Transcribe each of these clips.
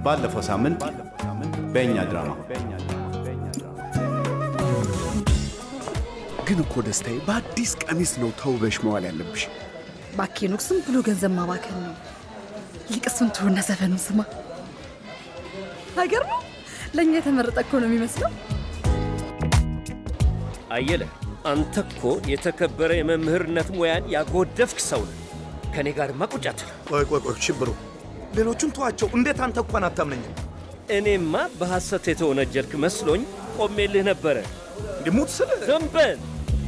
ባለፈው ሳምንት በእኛ ድራማ ግን እኮ ደስታዬ በአዲስ ቀሚስ ነው ተውበሽ መዋል ያለብሽ። ባኬኖክ ዝም ብሎ ገንዘብ ማባከን ነው። ይልቅሱን ትሩና ዘፈኑን ስማ። ሀገር ነው ለእኛ የተመረጠ እኮ ነው የሚመስለው። አየለ፣ አንተ እኮ የተከበረ የመምህርነት ሙያን ያጎደፍክ ሰው ነህ። ከእኔ ጋር ማቁጫት ቆይ ቆይ ቆይ ሽብሩ፣ ሌሎቹን ተዋቸው። እንዴት አንተ እንኳን አታምነኝም? እኔማ በሐሰት የተወነጀልክ መስሎኝ ቆሜልህ ነበረ። ሙት ስል ዝም በል።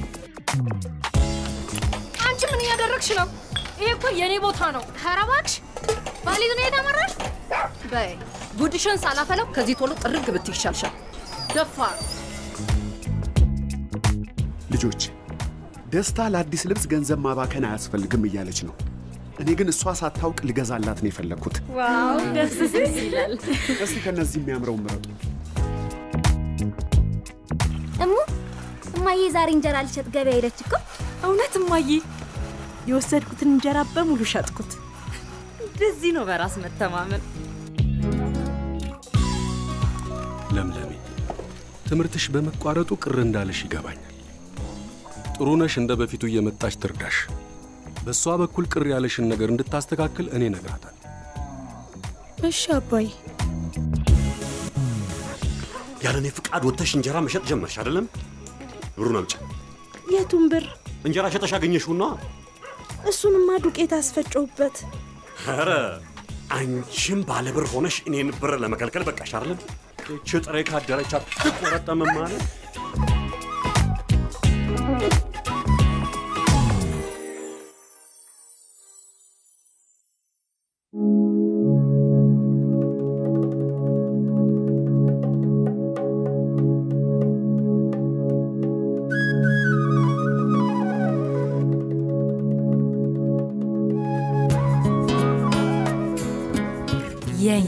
አንቺ ምን እያደረግሽ ነው? ይሄ እኮ የኔ ቦታ ነው። ኧረ እባክሽ ባሊዝ ነው የተመራሽ። በይ ጉድሽን ሳላፈለው ከዚህ ቶሎ ጥርግ ብትይ ይሻልሻል። ደፋር ልጆች ደስታ ለአዲስ ልብስ ገንዘብ ማባከን አያስፈልግም እያለች ነው። እኔ ግን እሷ ሳታውቅ ልገዛላት ነው የፈለግኩት። ዋው ደስ ደስ ይላል። እስቲ ከነዚህ የሚያምረው ምረጡ። እሙ እማዬ ዛሬ እንጀራ ልሸጥ ገበያ ሄደች እኮ። እውነት እማዬ፣ የወሰድኩትን እንጀራ በሙሉ ሸጥኩት። እንደዚህ ነው በራስ መተማመን። ለምለሜ፣ ትምህርትሽ በመቋረጡ ቅር እንዳለሽ ይገባኛል። ጥሩ ነሽ፣ እንደ በፊቱ እየመጣች ትርዳሽ። በእሷ በኩል ቅር ያለሽን ነገር እንድታስተካክል እኔ እነግራታለሁ። እሺ አባይ። ያለ እኔ ፍቃድ ወጥተሽ እንጀራ መሸጥ ጀመርሽ አይደለም? ብሩን አምጪ። የቱን ብር? እንጀራ ሸጠሽ አገኘሽውና። እሱንማ ዱቄት አስፈጨውበት። ኧረ አንቺም ባለ ብር ሆነሽ እኔን ብር ለመከልከል በቃሽ አይደለም? እች ጥሬ ካደረች አትቆረጠምም ማለት የኛ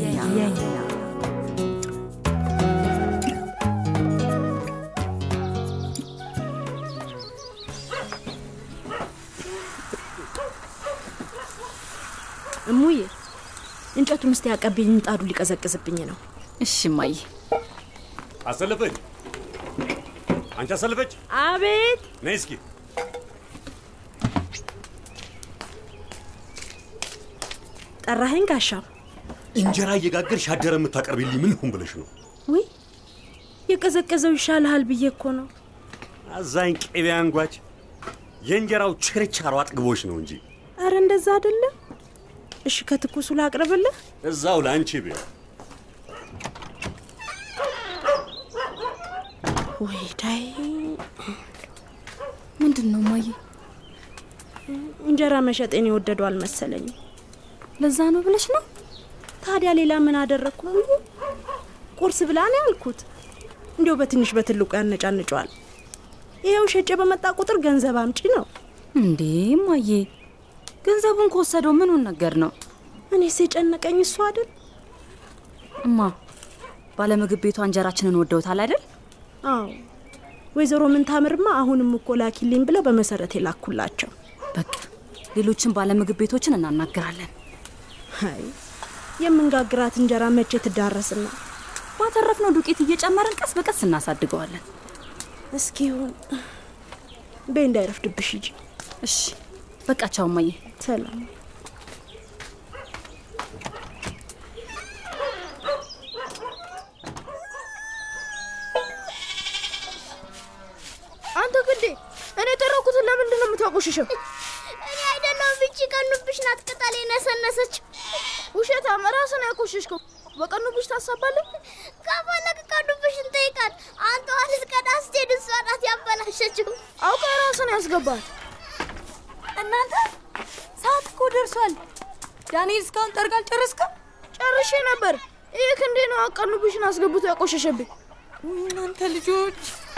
እሙዬ እንጨቱን እስቲ ያቀብኝ፣ ምጣዱ ሊቀዘቅዝብኝ ነው። እሺ እማዬ። አሰለፈች፣ አንቺ አሰለፈች፣ አቤት። ነይ እስኪ ጠራኸኝ ጋሻው? እንጀራ እየጋገርሽ አደረ የምታቀርቢልኝ ምን ልሁን ብለሽ ነው? ውይ የቀዘቀዘው ይሻልሃል ብዬ እኮ ነው። አዛኝ ቅቤ አንጓች፣ የእንጀራው ችርቻሮ አጥግቦች ነው እንጂ አረ እንደዛ አይደለም። እሺ ከትኩሱ ላቅርብልህ? እዛው ለአንቺ ቤ ወይ ዳይ ምንድን ነው እማዬ? እንጀራ መሸጤን የወደዱ አልመሰለኝም። ለዛ ነው ብለሽ ነው? ታዲያ ሌላ ምን አደረግኩ? ሙሉ ቁርስ ብላ ነው ያልኩት። እንዲያው በትንሽ በትልቁ ያነጫንጨዋል። ይኸው ሸጬ በመጣ ቁጥር ገንዘብ አምጪ ነው እንዴ እማዬ? ገንዘቡን ከወሰደው ምኑን ነገር ነው? እኔስ የጨነቀኝ እሱ አይደል? እማ ባለምግብ ቤቷ እንጀራችንን ወደውታል አይደል? አዎ ወይዘሮ ምንታምርማ አሁንም እኮ ላኪልኝ ብለው በመሰረት የላኩላቸው። በቃ ሌሎችን ባለምግብ ቤቶችን እናናግራለን። አይ የምንጋግራት እንጀራ መቼ ትዳረስና ባተረፍነው ዱቄት እየጨመርን ቀስ በቀስ እናሳድገዋለን። እስኪ ይሁን በይ እንዳይረፍድብሽ ሂጂ። እሺ በቃ ቻው እማዬ። ሰላም አንተ ግዴ እኔ የተረኩትን ለምንድን ነው የምታቆሽሸው? እኔ አይደለሁም ብቻ ቀኑብሽ ናት ቅጠል የነሰነሰች። ውሸታም ራስን ያቆሸሽከው። በቀኑብሽ ታሳባለህ። ከፈለግ ቀኑብሽን ጠይቃት። አንተ ዋልስ ቀዳ ስትሄድ እሷ ናት ያበላሸችው። አውቃ ራስን ያስገባል። እናንተ ሰዓት እኮ ደርሷል። ዳንኤል እስካሁን ጠርግ አልጨረስክም? ጨርሼ ነበር። ይህ ክንዴ ነው ቀኑብሽን አስገብቶ ያቆሸሸብኝ። እናንተ ልጆች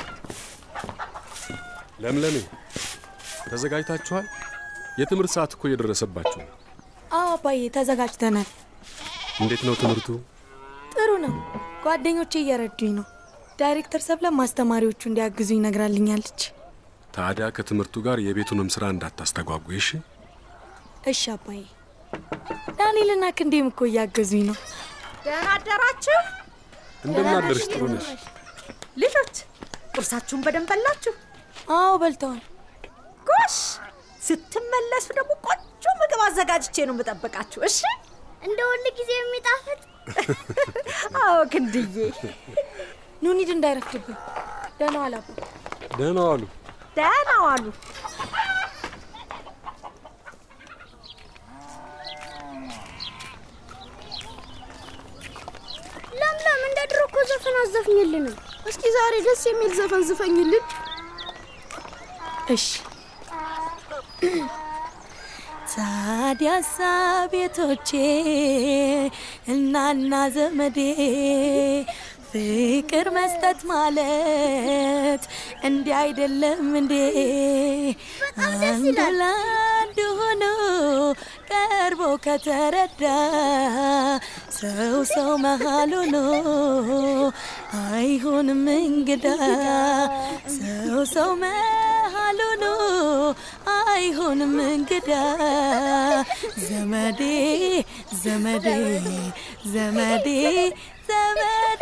ለምለሜ ተዘጋጅታችኋል? የትምህርት ሰዓት እኮ እየደረሰባችሁ ነው። አዎ አባዬ ተዘጋጅተናል። እንዴት ነው ትምህርቱ? ጥሩ ነው። ጓደኞቼ እየረዱኝ ነው። ዳይሬክተር ሰብለ ማስተማሪዎቹ እንዲያግዙኝ ነግራልኛለች። ታዲያ ከትምህርቱ ጋር የቤቱንም ስራ እንዳታስተጓጉ እሺ? እሺ አባዬ። ዳንኤልና ክንዴም እኮ እያገዙኝ ነው። ደህና አደራችሁ እንደምናደርሽ ጥሩ ነሽ። ልጆች። ቁርሳችሁን በደንብ በላችሁ? አዎ በልተዋል። ጎሽ፣ ስትመለሱ ደግሞ ቆንጆ ምግብ አዘጋጅቼ ነው የምጠብቃችሁ። እሺ? እንደ ሁል ጊዜ የሚጣፍጥ አዎ ክንድዬ። ኑ እንሂድ እንዳይረፍድብን። ደህና ዋል አባ። ደህና ዋሉ። ደህና ዋሉ። ለምለም፣ እንደ ድሮ እኮ ዘፈን አዘፍኝልንም። እስኪ ዛሬ ደስ የሚል ዘፈን ዝፈኝልን። እሺ ታዲያሳ ቤቶቼ እናና ዘመዴ ፍቅር መስጠት ማለት እንዲህ አይደለም እንዴ? አንዱ ለአንዱ ሆኖ ቀርቦ ከተረዳ ሰው ሰው መሃል ሆኖ አይሆንም እንግዳ ሰው ሰው መሃል ሆኖ አይሆንም እንግዳ ዘመዴ ዘመዴ ዘመዴ ዘመዴ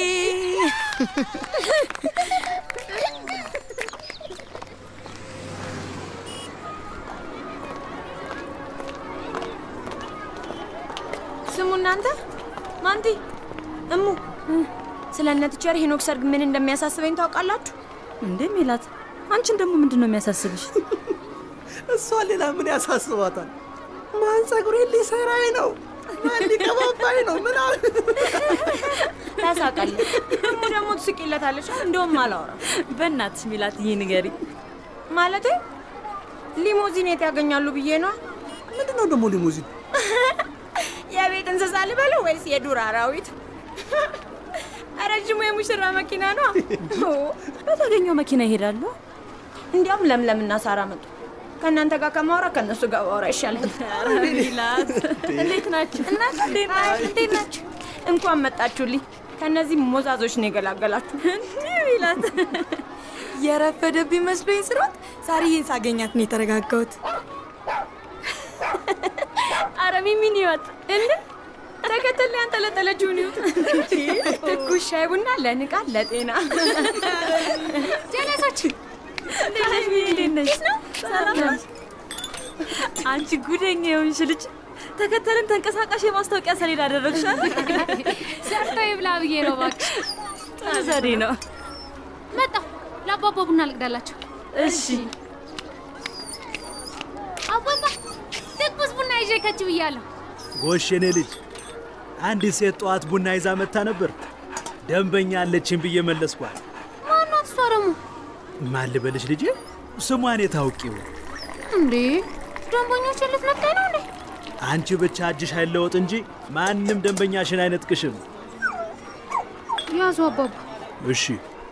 ስሙ እናንተ ማንቲ፣ እሙ ስለ እነ ቲቸር ሄኖክ ሰርግ ምን እንደሚያሳስበኝ ታውቃላችሁ? እንዴ ሜላት፣ አንቺን ደግሞ ምንድን ነው የሚያሳስብሽ? እሷ ሌላ ምን ያሳስባታል? ማን ጸጉሬን ሊሰራኝ ነው? ማን ሊቀባባኝ ነው? ምናምን ታሳቃለች። እሙ ደግሞ ትስቂለታለች። እንደውም አላወራም። በእናትሽ ሜላት፣ ይህ ንገሪ። ማለቴ ሊሞዚን የት ያገኛሉ ብዬ ነዋ። ምንድን ነው ደግሞ ሊሙዚን? የቤት እንስሳ ልበለው ወይስ የዱር አራዊት? ረጅሙ የሙሽራ መኪና ነው። በተገኘው መኪና ይሄዳሉ። እንዲያውም ለምለምና ሳራ መጡ። ከእናንተ ጋር ከማውራ ከእነሱ ጋር ባወራ ይሻላል። ሚላት እንዴት ናችሁ? እናንተ እንዴት ናችሁ? እንኳን መጣችሁልኝ። ከእነዚህ ሞዛዞች ነው የገላገላችሁ። ሚላት የረፈደብኝ መስሎኝ ስሮጥ ሳርዬን ሳገኛት ነው የተረጋጋሁት። አረ ሚሚን ይወጥ እንደ ተከተል ያንጠለጠለችውን ይወጥ ትኩስ ሻይ ቡና ለንቃ ለጤና ጀለሶች እንዴት ነሽ? ሰላም ነሽ? አንቺ ጉደኛ የሆንሽ ልጅ ተከተልን ተንቀሳቃሽ የማስታወቂያ ሰሌዳ አደረግሻል። ሰርቶ ይብላ ብዬ ነው እባክሽ። ጥሩ ዘዴ ነው። መጣሁ። ለአባባ ቡና ልቅዳላቸው። እሺ አባባ ትኩስ ቡና ይዤ ከች ብያለሁ። ጎሽ የኔ ልጅ፣ አንዲት ሴት ጠዋት ቡና ይዛ መታ ነበር። ደንበኛ አለችን ብዬ መለስኳት። ማናት እሷ ደግሞ? ማን ልበልሽ ልጄ? ስሟን የታውቂው? እንዴ ደንበኞችን ልትነካኝ ነው እንዴ? አንቺ ብቻ እጅሽ አይለወጥ እንጂ ማንም ደንበኛሽን አይነጥቅሽም። ያዙ አባባ። እሺ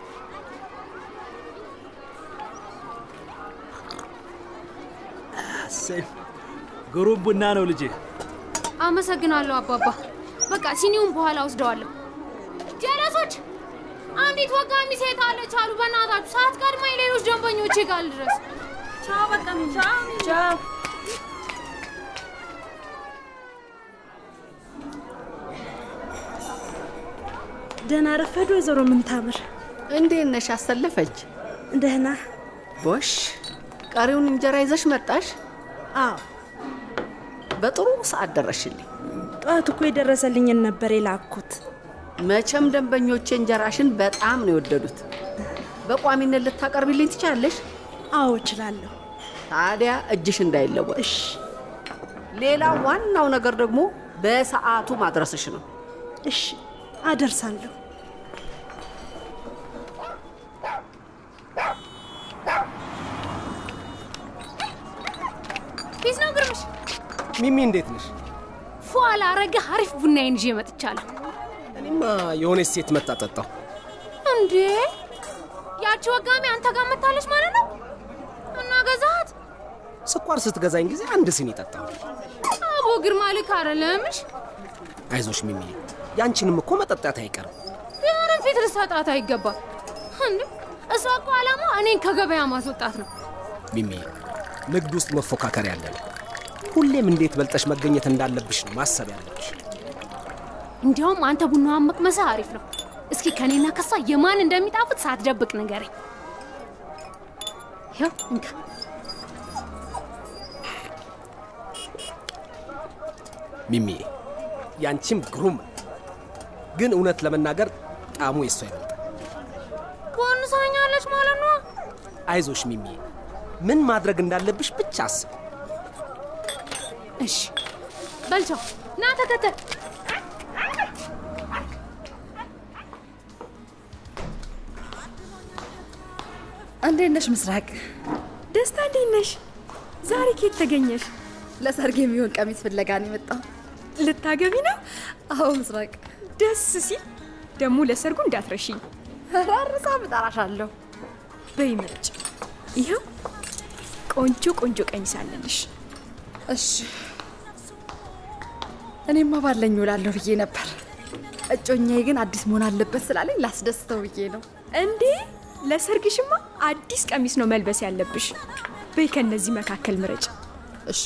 እሰይ፣ ግሩም ቡና ነው ልጄ። አመሰግናለሁ አባባ። በቃ ሲኒውን በኋላ ወስደዋለሁ። ጀለሶች፣ አንዲት ወጋሚ ሴት አለች አሉ። በእናታችሁ ሰዓት ቀድማኝ ሌሎች ደንበኞቼ ጋር ልድረስ። ቻው፣ በቃ ቻው። ቻው። ደህና ረፈዱ ወይዘሮ ምንታምር። እንዴት ነሽ? አሰለፈች? ደህና ቦሽ፣ ቀሪውን እንጀራ ይዘሽ መጣሽ? አዎ፣ በጥሩ ሰዓት ደረሽልኝ። ጠዋት እኮ የደረሰልኝን ነበር የላኩት። መቼም ደንበኞቼ እንጀራሽን በጣም ነው የወደዱት። በቋሚነት ልታቀርቢልኝ ትችላለሽ? አዎ እችላለሁ። ታዲያ እጅሽ እንዳይለወጥ። እሺ። ሌላ ዋናው ነገር ደግሞ በሰዓቱ ማድረስሽ ነው። እሺ፣ አደርሳለሁ። ፊት ነው ግርምሽ። ሚሚ እንዴት ነሽ? ፏ ላረገ አሪፍ ቡናዬን ይዤ መጥቻለሁ። እኔማ የሆነች ሴት መጣ ጠጣሁ። እንዴ ያቺ ወጋሚ አንተ ጋር መታለች ማለት ነው? እና ገዛሃት? ስኳር ስትገዛኝ ጊዜ አንድ ሲኒ ጠጣሁ። አቦ ግርማ ልክ አይደለምሽ። አይዞሽ ሚሚ፣ ያንቺንም እኮ መጠጣት አይቀርም። ቢሆንም ፊት ልሰጣት አይገባም። እንዴ እሷ እኮ ዓላማ እኔን ከገበያ ማስወጣት ነው። ሚሚ፣ ንግድ ውስጥ መፎካከር ያለ ነው። ሁሌም እንዴት በልጠሽ መገኘት እንዳለብሽ ነው ማሰብ ያለብሽ። እንዲያውም አንተ ቡናዋን መቅመስህ አሪፍ ነው። እስኪ ከኔና ከሷ የማን እንደሚጣፍጥ ሳትደብቅ ንገረኝ። ይኸው እንካ። ሚሚዬ ያንቺም ግሩም ነው። ግን እውነት ለመናገር ጣዕሙ የሷ ይበልጣል። ቦንሳኛለች ማለት ነው። አይዞሽ ሚሚዬ፣ ምን ማድረግ እንዳለብሽ ብቻ አስብ። እሺ በልቻው ና ተከተል። እንዴት ነሽ ምስራቅ? ደስታ እንዴት ነሽ? ዛሬ ኬት ተገኘሽ? ለሰርግ የሚሆን ቀሚስ ፍለጋ ነው የመጣው። ልታገቢ ነው? አዎ ምስራቅ። ደስ ሲል ደግሞ ለሰርጉ እንዳትረሺኝ። ራርሳ እጠራሻለሁ። በይ ምረጭ። ይኸው ቆንጆ ቆንጆ ቀሚስ አለልሽ። እሺ እኔማ ባለኝ ውላለሁ ብዬ ነበር። እጮኛዬ ግን አዲስ መሆን አለበት ስላለኝ ላስደስተው ብዬ ነው። እንዴ ለሰርግሽማ አዲስ ቀሚስ ነው መልበስ ያለብሽ። በይ ከነዚህ መካከል ምረጭ። እሺ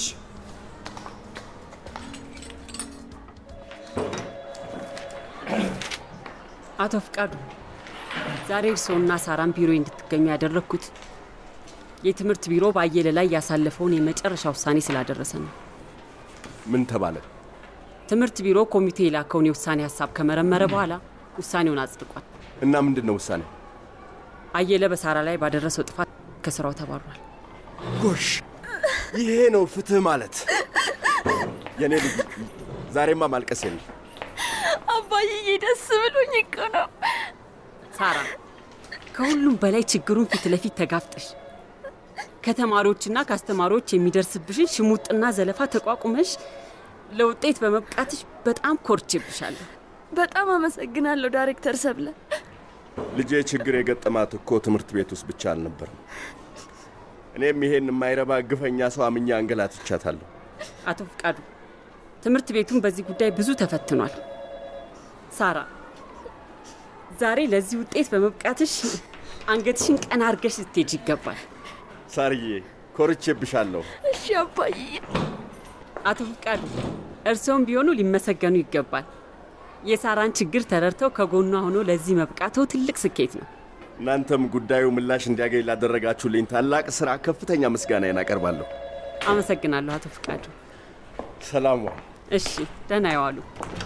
አቶ ፍቃዱ፣ ዛሬ እርስዎና ሳራን ቢሮ እንድትገኙ ያደረግኩት የትምህርት ቢሮ በአየለ ላይ ያሳለፈውን የመጨረሻ ውሳኔ ስላደረሰ ነው። ምን ተባለ? ትምህርት ቢሮ ኮሚቴ የላከውን የውሳኔ ሀሳብ ከመረመረ በኋላ ውሳኔውን አጽድቋል። እና ምንድን ነው ውሳኔው? አየለ በሳራ ላይ ባደረሰው ጥፋት ከስራው ተባሯል። ጎሽ፣ ይሄ ነው ፍትህ ማለት። የኔ ልጅ ዛሬማ ማልቀስ የለም። አባዬ ደስ ብሎኝ እኮ ነው። ሳራ፣ ከሁሉም በላይ ችግሩን ፊት ለፊት ተጋፍጠሽ ከተማሪዎችና ከአስተማሪዎች የሚደርስብሽን ሽሙጥና ዘለፋ ተቋቁመሽ ለውጤት በመብቃትሽ በጣም ኮርቼብሻለሁ። በጣም አመሰግናለሁ ዳይሬክተር ሰብለ። ልጄ ችግር የገጠማት እኮ ትምህርት ቤት ውስጥ ብቻ አልነበርም። እኔም ይሄን የማይረባ ግፈኛ ሰው አምኜ አንገላትቻታለሁ። አቶ ፍቃዱ፣ ትምህርት ቤቱን በዚህ ጉዳይ ብዙ ተፈትኗል። ሳራ፣ ዛሬ ለዚህ ውጤት በመብቃትሽ አንገትሽን ቀና አድርገሽ ስትሄጅ ይገባል። ሳርዬ፣ ኮርቼብሻለሁ። እሺ አባዬ። አቶ ፍቃዱ፣ እርስዎም ቢሆኑ ሊመሰገኑ ይገባል። የሳራን ችግር ተረድተው ከጎኗ ሆኖ ለዚህ መብቃተው ትልቅ ስኬት ነው። እናንተም ጉዳዩ ምላሽ እንዲያገኝ ላደረጋችሁልኝ ታላቅ ስራ ከፍተኛ ምስጋናዬን አቀርባለሁ። አመሰግናለሁ አቶ ፍቃዱ። ሰላም ዋል። እሺ፣ ደህና ይዋሉ።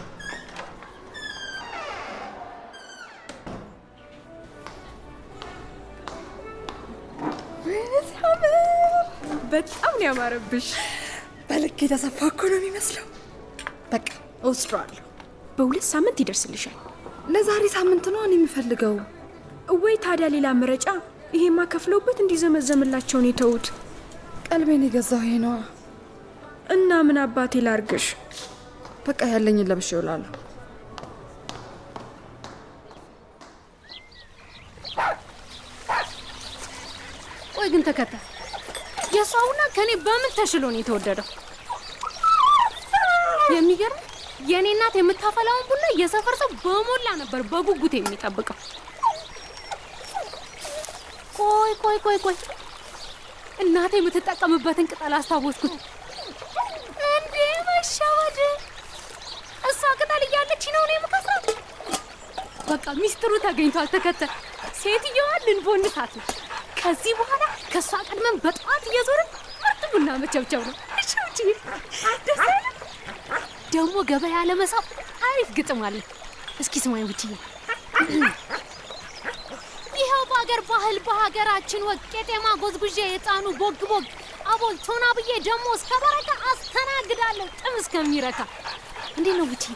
በጣም ነው ያማረብሽ። በልክ የተሰፋ እኮ ነው የሚመስለው። በቃ እወስደዋለሁ። በሁለት ሳምንት ይደርስልሻል። ለዛሬ ሳምንት ነው እኔ የምፈልገው። ወይ ታዲያ ሌላ ምረጫ? ይሄማ ከፍለውበት እንዲዘመዘምላቸውን የተዉት። ቀልቤን የገዛው ይሄ ነዋ። እና ምን አባቴ ላርግሽ? በቃ ያለኝን ለብሼ እውላለሁ። ቆይ ግን ተከተል፣ የእሷ ቡና ከኔ በምን ተሽሎ ነው የተወደደው? የሚገርም የእኔ እናት የምታፈላውን ቡና የሰፈር ሰው በሞላ ነበር በጉጉት የሚጠብቀው። ቆይ ቆይ ቆይ ቆይ እናቴ የምትጠቀምበትን ቅጠል አስታወስኩት። እንዴ መሻወድ! እሷ ቅጠል እያለች ነው እኔ የምከስራት። በቃ ሚስጥሩ ተገኝቷል። ተከተል፣ ሴትየዋ ልንቦንሳት ነው። ከዚህ በኋላ ከእሷ ቀድመን በጠዋት እየዞርን ምርጥ ቡና መቸብቸብ ነው። እሺ ውጪ ደስ አይልም? ደግሞ ገበያ ለመሳብ አሪፍ ግጥም አለ። እስኪ ስማኝ ብችዬ ይኸው በሀገር ባህል በሀገራችን ወግ ቄጤማ ጎዝጉዤ የጣኑ ቦግ ቦግ አቦል ቶና ብዬ ደግሞ እስከ በረካ አስተናግዳለሁ ጥም እስከሚረካ። እንዴት ነው ብቻ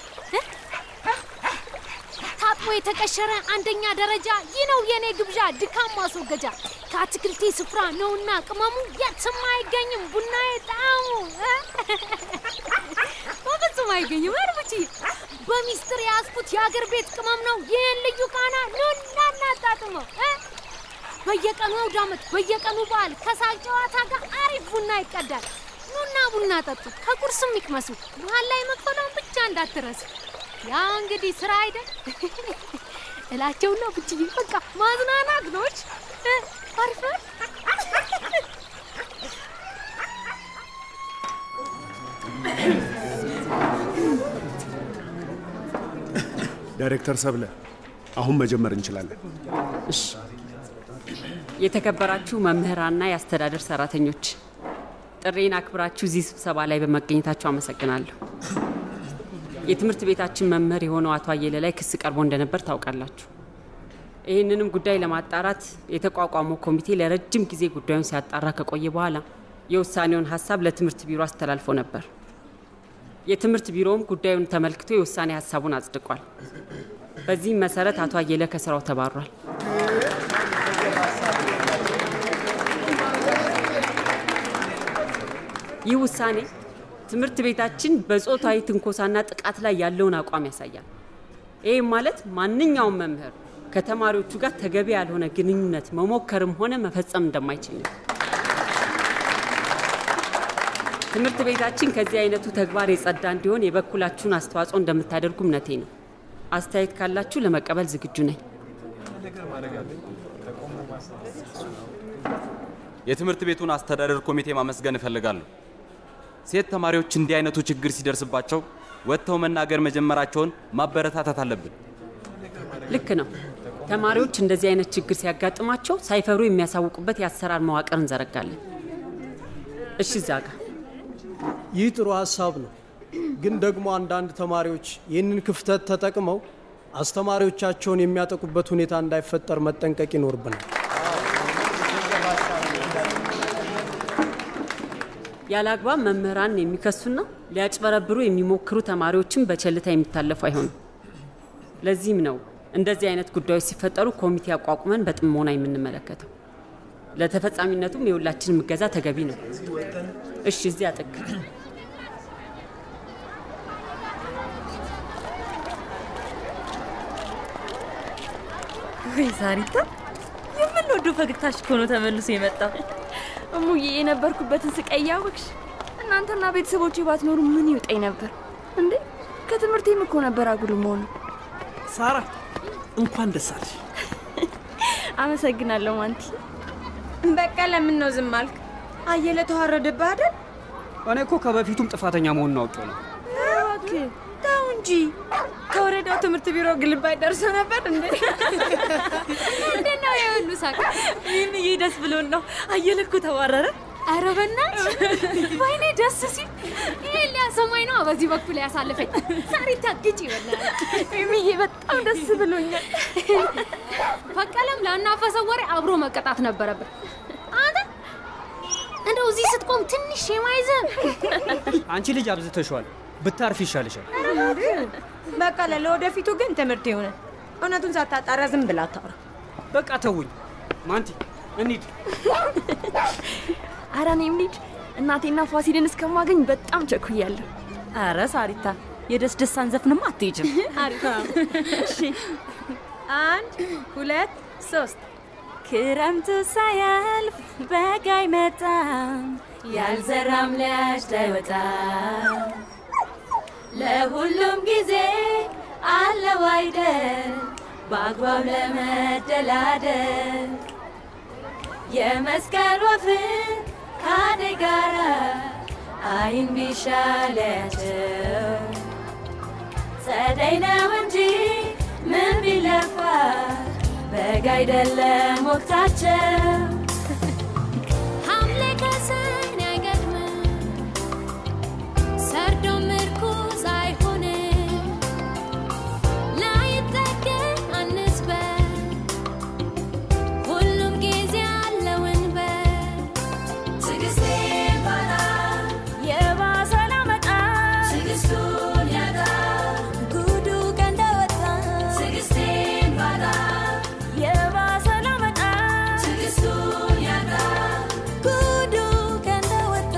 ታጥቦ የተቀሸረ አንደኛ ደረጃ ይህ ነው የኔ ግብዣ ድካም ማስወገጃ ከአትክልቴ ስፍራ ነውና ቅመሙ የትም አይገኝም ቡናዬ ጣዕሙ በፍጹም አይገኝም። እርብቺ በሚስጥር የያዝኩት የአገር ቤት ቅመም ነው። ይህን ልዩ ቃና ኑና እናጣጥመው። በየቀኑ አውደ ዓመት፣ በየቀኑ በዓል ከሳቅ ጨዋታ ጋር አሪፍ ቡና ይቀዳል። ኑና ቡና ጠጡ፣ ከቁርስም ይቅመሱ። መሀል ላይ መክፈሏን ብቻ እንዳትረሱ። ያው እንግዲህ ስራ አይደል እላቸውና ብችዬ በቃ ማዝናናት ነች። አሪፍ ነው። ዳይሬክተር ሰብለ፣ አሁን መጀመር እንችላለን። እሺ። የተከበራችሁ መምህራንና የአስተዳደር ሰራተኞች ጥሬን አክብራችሁ እዚህ ስብሰባ ላይ በመገኘታችሁ አመሰግናለሁ። የትምህርት ቤታችን መምህር የሆነው አቶ አየለ ላይ ክስ ቀርቦ እንደነበር ታውቃላችሁ። ይህንንም ጉዳይ ለማጣራት የተቋቋመው ኮሚቴ ለረጅም ጊዜ ጉዳዩን ሲያጣራ ከቆየ በኋላ የውሳኔውን ሀሳብ ለትምህርት ቢሮ አስተላልፎ ነበር። የትምህርት ቢሮውም ጉዳዩን ተመልክቶ የውሳኔ ሀሳቡን አጽድቋል። በዚህም መሰረት አቶ አየለ ከስራው ተባሯል። ይህ ውሳኔ ትምህርት ቤታችን በጾታዊ ትንኮሳና ጥቃት ላይ ያለውን አቋም ያሳያል። ይህም ማለት ማንኛውም መምህር ከተማሪዎቹ ጋር ተገቢ ያልሆነ ግንኙነት መሞከርም ሆነ መፈጸም እንደማይችል ነው። ትምህርት ቤታችን ከዚህ አይነቱ ተግባር የጸዳ እንዲሆን የበኩላችሁን አስተዋጽኦ እንደምታደርጉ እምነቴ ነው። አስተያየት ካላችሁ ለመቀበል ዝግጁ ነኝ። የትምህርት ቤቱን አስተዳደር ኮሚቴ ማመስገን እፈልጋለሁ። ሴት ተማሪዎች እንዲህ አይነቱ ችግር ሲደርስባቸው ወጥተው መናገር መጀመራቸውን ማበረታታት አለብን። ልክ ነው። ተማሪዎች እንደዚህ አይነት ችግር ሲያጋጥማቸው ሳይፈሩ የሚያሳውቁበት የአሰራር መዋቅር እንዘረጋለን። እሺ፣ እዛ ጋር ይህ ጥሩ ሀሳብ ነው። ግን ደግሞ አንዳንድ ተማሪዎች ይህንን ክፍተት ተጠቅመው አስተማሪዎቻቸውን የሚያጠቁበት ሁኔታ እንዳይፈጠር መጠንቀቅ ይኖርብናል። ያለ አግባብ መምህራንን የሚከሱና ሊያጭበረብሩ የሚሞክሩ ተማሪዎችን በቸልታ የሚታለፉ አይሆኑም። ለዚህም ነው እንደዚህ አይነት ጉዳዮች ሲፈጠሩ ኮሚቴ አቋቁመን በጥሞና የምንመለከተው። ለተፈጻሚነቱም የሁላችንም እገዛ ተገቢ ነው። እሺ፣ እዚያ ጥግ ወይ ዛሪታ፣ የምንወደው ፈገግታሽ እኮ ነው ተመልሶ የመጣው። እሙዬ የነበርኩበትን ስቃይ እያወቅሽ እናንተና ቤተሰቦቼ ባትኖሩ ምን ይውጠኝ ነበር እንዴ? ከትምህርቴም እኮ ነበር አጉል መሆኑ። ሳራ እንኳን ደስ አለሽ። አመሰግናለሁ ማንቲ። በቃ ለምን ነው ዝም አልክ? አየለ ተዋረደብህ አይደል? እኔ እኮ ከበፊቱም ጥፋተኛ መሆኑን አውቄው ነው። እባክህ ተው እንጂ። ከወረዳው ትምህርት ቢሮ ግልባጭ ደርሶ ነበር እንዴ? ምንድን ነው የሁሉ ሳቅ? ይህንዬ ደስ ብሎን ነው። አየለ እኮ ተባረረ። ኧረ በእናትሽ ወይኔ ደስ ሲል ይሄን ሊያሰማኝ ነው በዚህ በኩል ያሳልፈኝ። ሳሪታ ግጭ በእናትሽ። ሚዬ በጣም ደስ ብሎኛል። በቀለም ላናፈሰው ወሬ አብሮ መቀጣት ነበረብን። አንተ እንደው እዚህ ስትቆም ትንሽ የማይዘን አንቺ ልጅ አብዝተሽዋል። ብታርፍ ይሻልሻል። በቃ ለወደፊቱ ግን ትምህርት ይሆነ። እውነቱን ሳታጣራ ዝም ብላ አታውራ። በቃ ተውኝ። ማንቲ እንሂድ። ኧረ እኔም ልጅ እናቴና ፋሲልን እስከማገኝ በጣም ቸኩያለሁ። አረ ሳሪታ፣ የደስ ደሳን ዘፍንማ አትሄጅም። አሪፍ። እሺ፣ አንድ ሁለት ሶስት ክረምቱ ሳያልፍ በጋ አይመጣም፣ ያልዘራም ሊያጭድ አይወጣም። ለሁሉም ጊዜ አለው አይደል በአግባብ ለመደላደል የመስቀል ወፍን ካደ ጋራ አይን ቢሻለያቸው ጸደይ ነው እንጂ ምን ቢለፋ በጋ አይደለም ወቅታቸው ሐምሌ ከሰኔ አይገጥምም ሰርዶ ምርኩዝ አይሆንም ላይጠገን አንስበል ሁሉም ጊዜ አለውን በል ትዕግስቴ ባጣ የባሰ ላመጣ ትዕግስቱን ያጣ ጉዱ ቀን እንደወጣ ትዕግስቴን ባጣ የባሰ ላመጣ ትዕግስቱን ያጣ ጉዱ ቀን እንደወጣ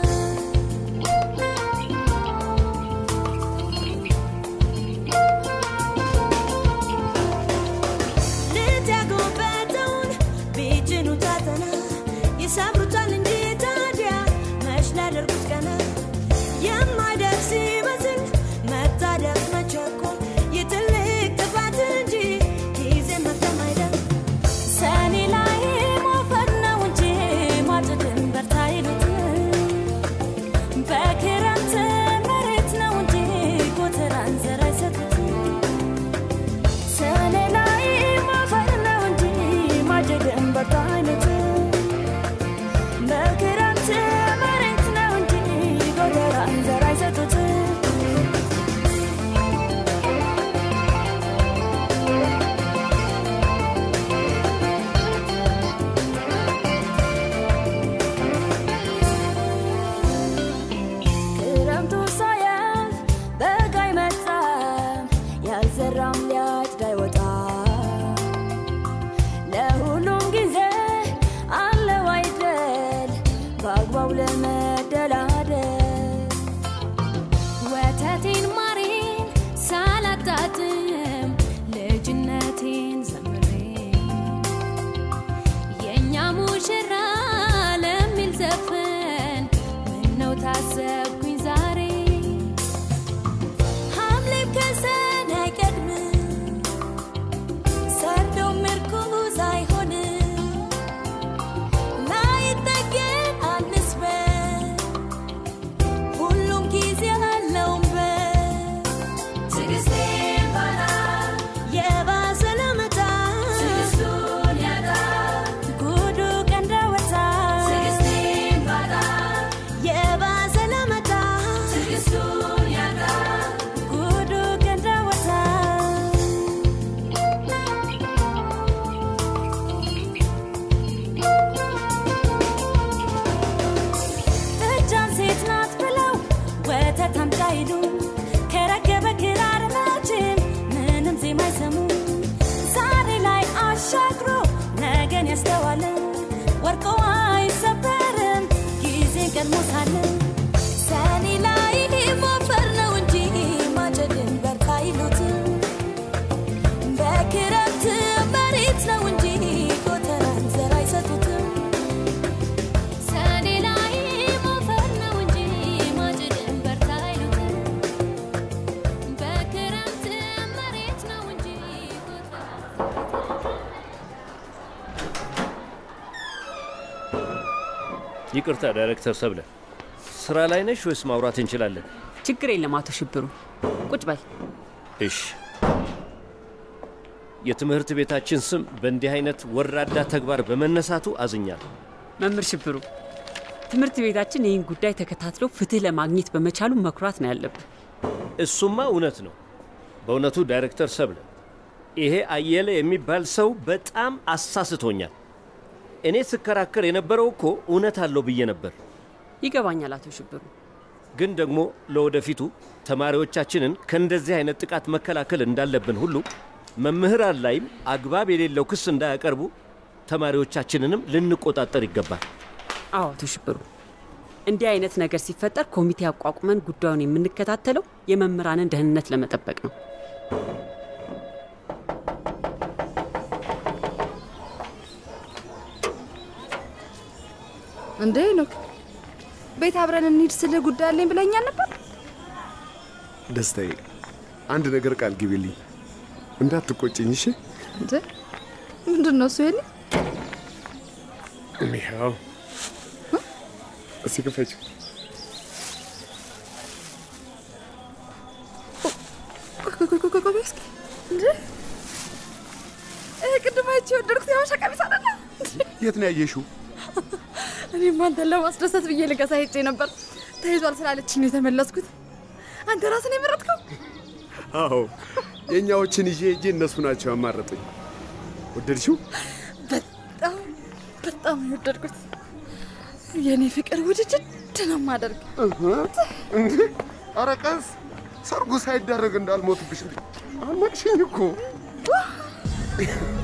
ልትያጎበተውን ቢጭኑ ታተና ይሰብሩታል እንጂ ታዲያ መች ሊያደርጉት ቀና የማይደርስ ይመስል መታደፍ መቸኮል የትልቅ ጥፋት እንጂ ጊዜ መግጠም አይደል ሰኔ ላይ ሞፈር ነው እንጂ ማጭድን በርታ ይሉት በክረምት መሬት ነው እንጂ ጎተራን ዘር አይሰጡት ይቅርታ ዳይሬክተር ሰብለ፣ ስራ ላይ ነሽ ወይስ ማውራት እንችላለን? ችግር የለም አቶ ሽብሩ፣ ቁጭ በል። እሽ። የትምህርት ቤታችን ስም በእንዲህ አይነት ወራዳ ተግባር በመነሳቱ አዝኛለሁ። መምህር ሽብሩ፣ ትምህርት ቤታችን ይህን ጉዳይ ተከታትሎ ፍትህ ለማግኘት በመቻሉ መኩራት ነው ያለብን። እሱማ እውነት ነው። በእውነቱ ዳይሬክተር ሰብለ፣ ይሄ አየለ የሚባል ሰው በጣም አሳስቶኛል። እኔ ስከራከር የነበረው እኮ እውነት አለው ብዬ ነበር። ይገባኛል አቶ ሽብሩ። ግን ደግሞ ለወደፊቱ ተማሪዎቻችንን ከእንደዚህ አይነት ጥቃት መከላከል እንዳለብን ሁሉ መምህራን ላይም አግባብ የሌለው ክስ እንዳያቀርቡ ተማሪዎቻችንንም ልንቆጣጠር ይገባል። አዎ አቶ ሽብሩ፣ እንዲህ አይነት ነገር ሲፈጠር ኮሚቴ አቋቁመን ጉዳዩን የምንከታተለው የመምህራንን ደህንነት ለመጠበቅ ነው። እንዴ ኖክ ቤት አብረን እንሂድ ስልህ ጉዳይ አለኝ ብለኛል ነበር። ደስታዬ፣ አንድ ነገር ቃል ግቢልኝ፣ እንዳትቆጭኝ እሺ? እንዴ ምንድን ነው እሱ? የኔ ይኸው እስኪ ክፈችው። ቆይ እስኪ እንዴ ይሄ ቅድም አይቼ የወደድኩት የሀበሻ ቀሚስ አይደለ? የት ነው ያየሽው? እኔም አንተን ለማስደሰት ብዬ ልገዛ ሄጄ ነበር። ተይዟል ስላለችኝ ነው የተመለስኩት። አንተ ራስን የመረጥከው? አዎ የእኛዎችን ይዤ ሄጄ እነሱ ናቸው ያማረጡኝ። ወደድሽው? በጣም በጣም ነው የወደድኩት። የእኔ ፍቅር ውድድድ ነው የማደርግ። እንዴ ኧረ ቀስ ሰርጉ ሳይደረግ እንዳልሞትብሽ እንዴ! አልመቅሽኝ እኮ